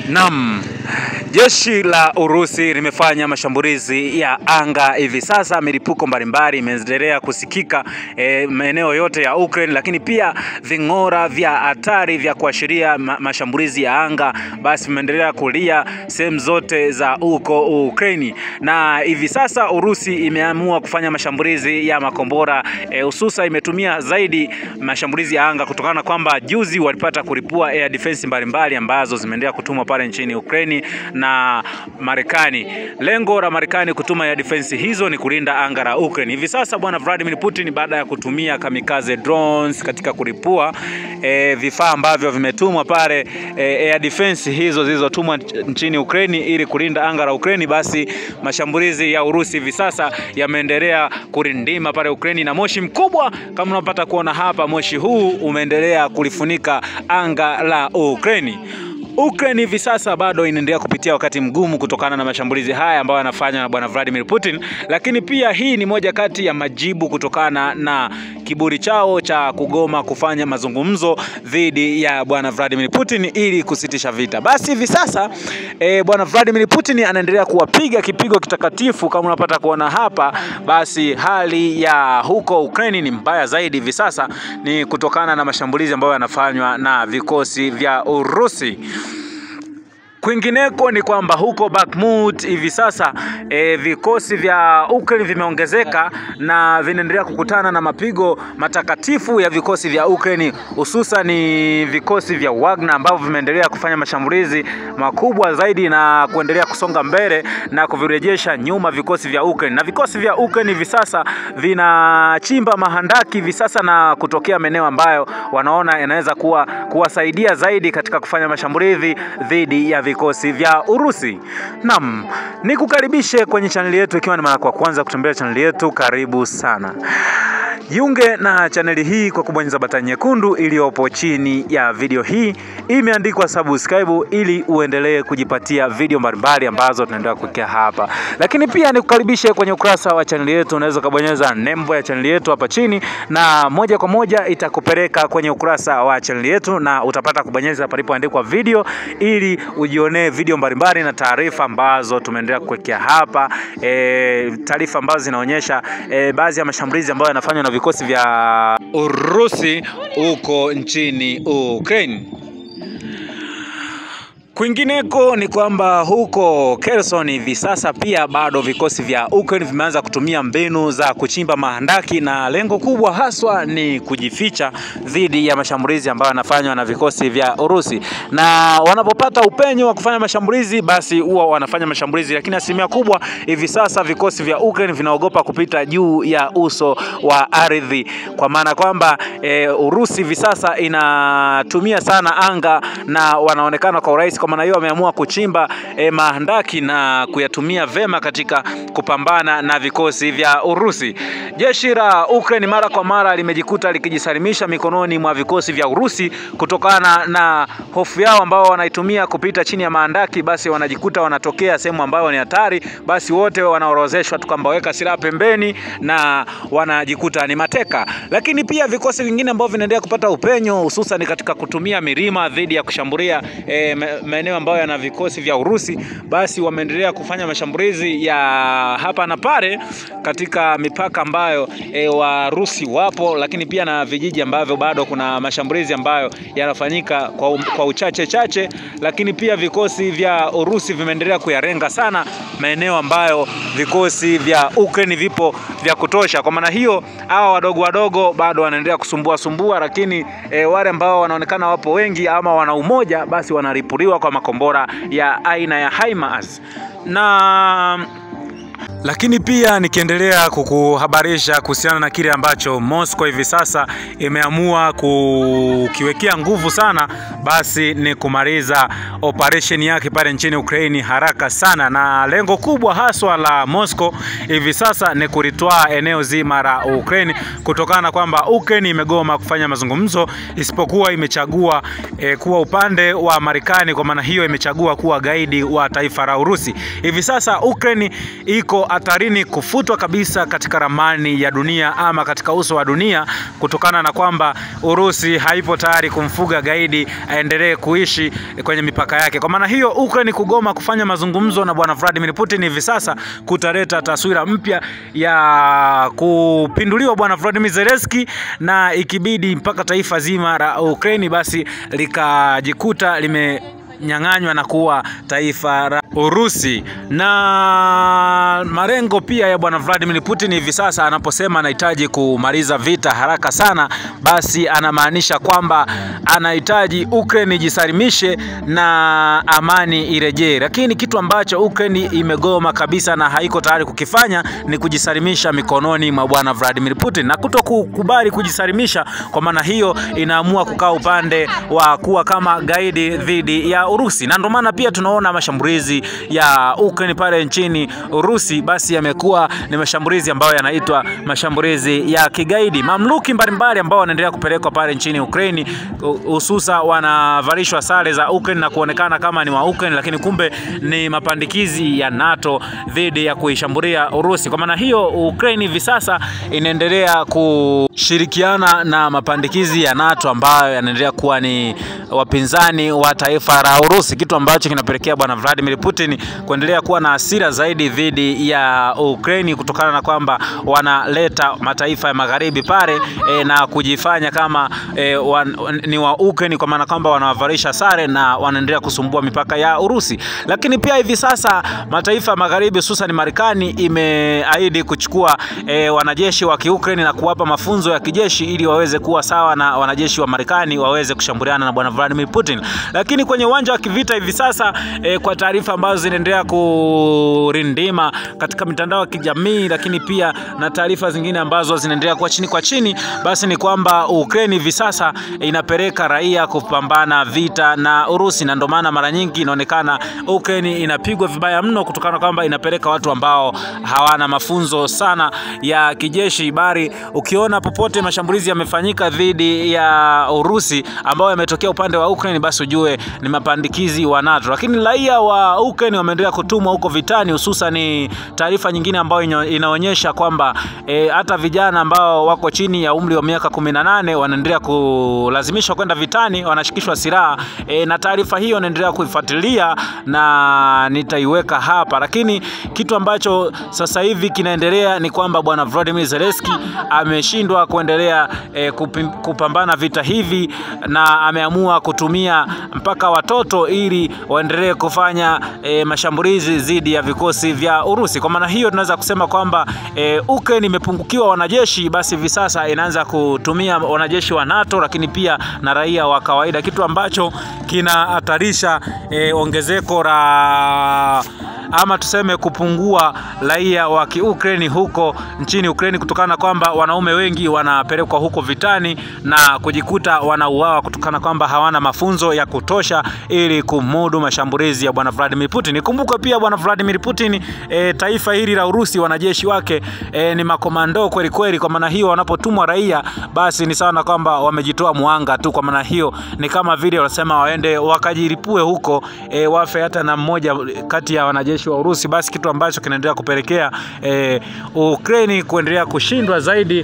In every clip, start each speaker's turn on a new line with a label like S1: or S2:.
S1: Naam. Jeshi la Urusi limefanya mashambulizi ya anga hivi sasa, milipuko mbalimbali imeendelea kusikika e, maeneo yote ya Ukraine, lakini pia ving'ora vya hatari vya kuashiria ma mashambulizi ya anga basi vimeendelea kulia sehemu zote za huko Ukraine, na hivi sasa Urusi imeamua kufanya mashambulizi ya makombora hususa e, imetumia zaidi mashambulizi ya anga kutokana na kwamba juzi walipata kulipua air defense mbalimbali ambazo zimeendelea kutumwa pale nchini Ukraine na Marekani. Lengo la Marekani kutuma ya defense hizo ni kulinda anga la Ukraine. Hivi sasa bwana Vladimir Putin baada ya kutumia kamikaze drones katika kulipua e, vifaa ambavyo vimetumwa pale e, air defense hizo zilizotumwa nchini Ukraine ili kulinda anga la Ukraine, basi mashambulizi ya Urusi hivi sasa yameendelea kurindima pale Ukraine na moshi mkubwa kama unapata kuona hapa, moshi huu umeendelea kulifunika anga la Ukraine. Ukraine hivi sasa bado inaendelea kupitia wakati mgumu kutokana na mashambulizi haya ambayo yanafanywa na bwana Vladimir Putin, lakini pia hii ni moja kati ya majibu kutokana na kiburi chao cha kugoma kufanya mazungumzo dhidi ya bwana Vladimir Putin ili kusitisha vita. Basi hivi sasa e, bwana Vladimir Putin anaendelea kuwapiga kipigo kitakatifu kama unapata kuona hapa. Basi hali ya huko Ukraine ni mbaya zaidi hivi sasa, ni kutokana na mashambulizi ambayo yanafanywa na vikosi vya Urusi. Kwingineko ni kwamba huko Bakhmut hivi sasa e, vikosi vya Ukraine vimeongezeka na vinaendelea kukutana na mapigo matakatifu ya vikosi vya Ukraine, hususan ni vikosi vya Wagner ambavyo vimeendelea kufanya mashambulizi makubwa zaidi na kuendelea kusonga mbele na kuvirejesha nyuma vikosi vya Ukraine. Na vikosi vya Ukraine hivi sasa vinachimba mahandaki hivi sasa na kutokea maeneo ambayo wanaona yanaweza kuwa kuwasaidia zaidi katika kufanya mashambulizi dhidi ya vikosi vya Urusi. Naam, nikukaribishe kwenye chaneli yetu ikiwa ni mara kwa kwanza kutembelea chaneli yetu, karibu sana. Jiunge na chaneli hii kwa kubonyeza batani nyekundu iliyopo chini ya video hii imeandikwa subscribe, ili uendelee kujipatia video mbalimbali ambazo tunaendelea kuwekea hapa. Lakini pia nikukaribishe kwenye ukurasa wa chaneli yetu, unaweza kubonyeza nembo ya chaneli yetu hapa chini, na moja kwa moja itakupeleka kwenye ukurasa wa chaneli yetu, na utapata kubonyeza palipoandikwa video, ili ujionee video mbalimbali na taarifa ambazo tumeendelea kuwekea hapa, e, taarifa ambazo zinaonyesha e, baadhi ya mashambulizi ambayo yanafanywa na vikosi vya Urusi huko nchini Ukraine. Kwingineko ni kwamba huko Kherson hivi sasa pia bado vikosi vya Ukraine vimeanza kutumia mbinu za kuchimba mahandaki na lengo kubwa haswa ni kujificha dhidi ya mashambulizi ambayo yanafanywa na vikosi vya Urusi. Na wanapopata upenyo wa kufanya mashambulizi, basi huwa wanafanya mashambulizi, lakini asilimia kubwa hivi sasa vikosi vya Ukraine vinaogopa kupita juu ya uso wa ardhi, kwa maana kwamba e, Urusi hivi sasa inatumia sana anga na wanaonekana kwa urahisi maana hiyo wameamua kuchimba eh, mahandaki na kuyatumia vema katika kupambana na vikosi vya Urusi. Jeshi la Ukraine mara kwa mara limejikuta likijisalimisha mikononi mwa vikosi vya Urusi kutokana na hofu yao ambao wanaitumia kupita chini ya mahandaki, basi wanajikuta wanatokea sehemu ambayo ni hatari, basi wote wanaorozeshwa tu kwamba weka silaha pembeni na wanajikuta ni mateka. Lakini pia vikosi vingine ambavyo vinaendelea kupata upenyo hususan katika kutumia milima dhidi ya kushambulia eh, maeneo ambayo yana vikosi vya Urusi basi wameendelea kufanya mashambulizi ya hapa na pale katika mipaka ambayo e, Warusi wapo, lakini pia na vijiji ambavyo bado kuna mashambulizi ambayo yanafanyika kwa, kwa uchache chache, lakini pia vikosi vya Urusi vimeendelea kuyarenga sana maeneo ambayo vikosi vya Ukraine vipo vya kutosha. Kwa maana hiyo hawa wadogo wadogo bado wanaendelea kusumbua sumbua, lakini e, wale ambao wanaonekana wapo wengi ama wana umoja basi wanaripuliwa kwa makombora ya aina ya HIMARS na lakini pia nikiendelea kukuhabarisha kuhusiana na kile ambacho Moscow hivi sasa imeamua kukiwekea nguvu sana, basi ni kumaliza operation yake pale nchini Ukraine haraka sana, na lengo kubwa haswa la Moscow hivi sasa ni kulitwaa eneo zima la Ukraine, kutokana na kwamba Ukraine imegoma kufanya mazungumzo, isipokuwa imechagua e, kuwa upande wa Marekani. Kwa maana hiyo imechagua kuwa gaidi wa taifa la Urusi. Hivi sasa Ukraine iko hatarini kufutwa kabisa katika ramani ya dunia ama katika uso wa dunia kutokana na kwamba Urusi haipo tayari kumfuga gaidi aendelee kuishi kwenye mipaka yake. Kwa maana hiyo, Ukraine kugoma kufanya mazungumzo na bwana Vladimir Putin hivi sasa kutaleta taswira mpya ya kupinduliwa bwana Vladimir Zelensky, na ikibidi mpaka taifa zima la Ukraine basi likajikuta lime nyang'anywa na kuwa taifa la Urusi. Na malengo pia ya bwana Vladimir Putin hivi sasa anaposema anahitaji kumaliza vita haraka sana, basi anamaanisha kwamba anahitaji Ukraine ijisalimishe na amani irejee, lakini kitu ambacho Ukraine imegoma kabisa na haiko tayari kukifanya ni kujisalimisha mikononi mwa bwana Vladimir Putin, na kuto kukubali kujisalimisha, kwa maana hiyo inaamua kukaa upande wa kuwa kama gaidi dhidi ya Urusi, na ndio maana pia tunaona mashambulizi ya Ukraine pale nchini Urusi basi yamekuwa ni mashambulizi ambayo yanaitwa mashambulizi ya kigaidi. Mamluki mbalimbali ambao wanaendelea kupelekwa pale nchini Ukraine, hususa wanavalishwa sare za Ukraine na kuonekana kama ni wa Ukraine, lakini kumbe ni mapandikizi ya NATO dhidi ya kuishambulia Urusi. Kwa maana hiyo, Ukraine hivi sasa inaendelea kushirikiana na mapandikizi ya NATO ambayo yanaendelea kuwa ni wapinzani wa taifa la Urusi, kitu ambacho kinapelekea bwana Vladimir Putin kuendelea kuwa na hasira zaidi dhidi ya Ukraine kutokana na kwamba wanaleta mataifa ya magharibi pale e, na kujifanya kama e, wan, ni wa Ukraine kwa maana kwamba wanawavalisha sare na wanaendelea kusumbua mipaka ya Urusi. Lakini pia hivi sasa mataifa ya magharibi hususan Marekani imeahidi kuchukua e, wanajeshi wa Kiukraine na kuwapa mafunzo ya kijeshi ili waweze kuwa sawa na wanajeshi wa Marekani waweze kushambuliana na bwana Vladimir Putin. Lakini kwenye uwanja wa kivita hivi sasa e, kwa taarifa ambazo zinaendelea kurindima katika mitandao ya kijamii, lakini pia na taarifa zingine ambazo zinaendelea kwa chini kwa chini, basi ni kwamba Ukraine hivi sasa inapeleka raia kupambana vita na Urusi, na ndio maana mara nyingi inaonekana Ukraine inapigwa vibaya mno kutokana na kwamba inapeleka watu ambao hawana mafunzo sana ya kijeshi, bali ukiona popote mashambulizi yamefanyika dhidi ya Urusi ambao yametokea upande wa Ukraine, basi ujue ni mapandikizi wa NATO. Lakini raia wa Ukraine wameendelea kutumwa huko vitani, hususan taarifa nyingine ambayo inaonyesha kwamba e, hata vijana ambao wako chini ya umri wa miaka kumi na nane wanaendelea kulazimishwa kwenda vitani, wanashikishwa silaha e, na taarifa hiyo naendelea kuifuatilia na nitaiweka hapa, lakini kitu ambacho sasa hivi kinaendelea ni kwamba bwana Volodymyr Zelensky ameshindwa kuendelea e, kupambana vita hivi na ameamua kutumia mpaka watoto ili waendelee kufanya e, mashambulizi dhidi ya vikosi vya Urusi. Kwa maana hiyo tunaweza kusema kwamba e, Ukraine imepungukiwa wanajeshi, basi hivi sasa inaanza kutumia wanajeshi wa NATO, lakini pia na raia wa kawaida, kitu ambacho kinahatarisha e, ongezeko la ama tuseme kupungua raia wa Kiukraini huko nchini Ukraini kutokana na kwamba wanaume wengi wanapelekwa huko vitani na kujikuta wanauawa kutokana kwamba hawana mafunzo ya kutosha ili kumudu mashambulizi ya bwana Vladimir Putin. Ikumbuke pia bwana Vladimir Putin e, taifa hili la Urusi wanajeshi wake e, ni makomando kweli kweli. Kwa maana hiyo wanapotumwa raia, basi ni sawa na kwamba wamejitoa muhanga tu. Kwa maana hiyo ni kama vile wanasema waende wakajiripue huko e, wafe hata na mmoja kati ya wanajeshi wa Urusi, basi kitu ambacho kinaendelea kupelekea e, Ukraine kuendelea kushindwa zaidi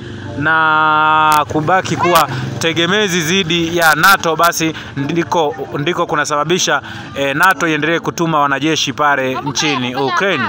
S1: na kubaki kuwa tegemezi dhidi ya NATO, basi ndiko, ndiko kunasababisha e, NATO iendelee kutuma wanajeshi pale nchini Ukraine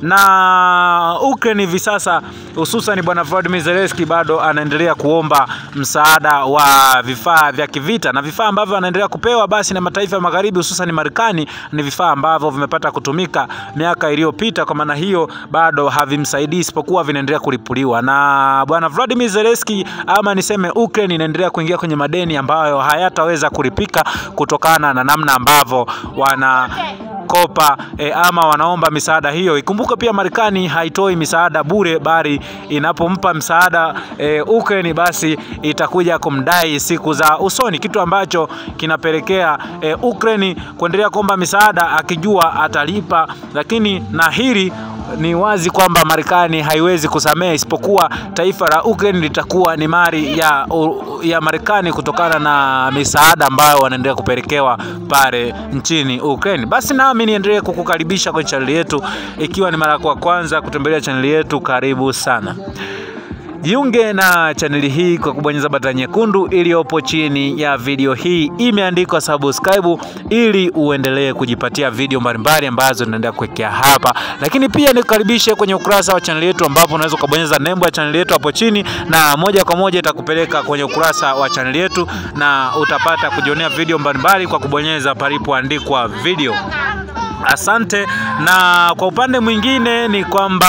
S1: na Ukraine hivi sasa hususan bwana Volodymyr Zelensky bado anaendelea kuomba msaada wa vifaa vya kivita, na vifaa ambavyo anaendelea kupewa basi na mataifa ya magharibi hususan Marekani ni vifaa ambavyo vimepata kutumika miaka iliyopita. Kwa maana hiyo bado havimsaidii, isipokuwa vinaendelea kulipuliwa na bwana Volodymyr Zelensky, ama niseme Ukraine inaendelea kuingia kwenye madeni ambayo hayataweza kulipika kutokana na namna ambavyo wana kopa e, ama wanaomba misaada hiyo. Ikumbuke pia Marekani haitoi misaada bure, bali inapompa msaada e, Ukraine basi itakuja kumdai siku za usoni, kitu ambacho kinapelekea e, Ukraine kuendelea kuomba misaada akijua atalipa, lakini na hili ni wazi kwamba Marekani haiwezi kusamehe, isipokuwa taifa la Ukraine litakuwa ni mali ya, ya Marekani kutokana na misaada ambayo wanaendelea kupelekewa pale nchini Ukraine. Basi nami niendelee kukukaribisha kwenye chaneli yetu, ikiwa ni mara yako ya kwanza kutembelea chaneli yetu, karibu sana. Jiunge na chaneli hii kwa kubonyeza button nyekundu iliyopo chini ya video hii imeandikwa subscribe, ili uendelee kujipatia video mbalimbali ambazo tunaendelea kuwekea hapa. Lakini pia nikukaribishe kwenye ukurasa wa chaneli yetu, ambapo unaweza ukabonyeza nembo ya chaneli yetu hapo chini, na moja kwa moja itakupeleka kwenye ukurasa wa chaneli yetu, na utapata kujionea video mbalimbali kwa kubonyeza palipoandikwa video. Asante. Na kwa upande mwingine ni kwamba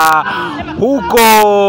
S1: huko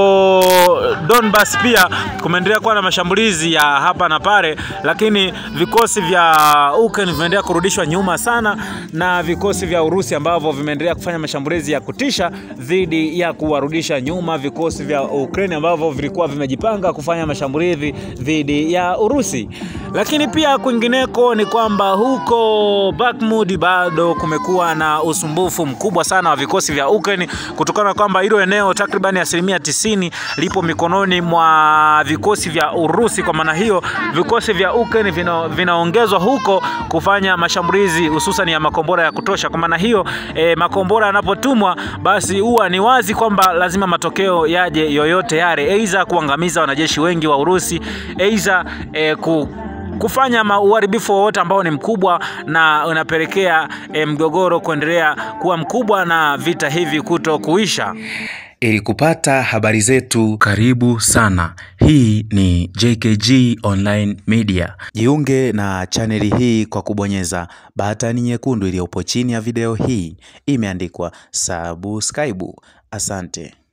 S1: Donbas pia kumeendelea kuwa na mashambulizi ya hapa na pale, lakini vikosi vya Ukraine vimeendelea kurudishwa nyuma sana na vikosi vya Urusi ambavyo vimeendelea kufanya mashambulizi ya kutisha dhidi ya kuwarudisha nyuma vikosi vya Ukraine ambavyo vilikuwa vimejipanga kufanya mashambulizi dhidi ya Urusi. Lakini pia kwingineko ni kwamba huko Bakhmut bado kumekuwa na usumbufu mkubwa sana wa vikosi vya Ukraine kutokana na kwamba hilo eneo takriban asilimia tisini lipo mikononi mwa vikosi vya Urusi. Kwa maana hiyo vikosi vya Ukraine vina, vinaongezwa huko kufanya mashambulizi hususan ya makombora ya kutosha. Kwa maana hiyo e, makombora yanapotumwa basi huwa ni wazi kwamba lazima matokeo yaje yoyote yale, aidha kuangamiza wanajeshi wengi wa Urusi, aidha e, ku kufanya uharibifu wowote ambao ni mkubwa na unapelekea e, mgogoro kuendelea kuwa mkubwa na vita hivi kuto kuisha.
S2: Ili kupata habari zetu, karibu sana. Hii ni JKG Online Media. Jiunge na chaneli hii kwa kubonyeza batani nyekundu iliyopo chini ya video hii, imeandikwa subscribe. Asante.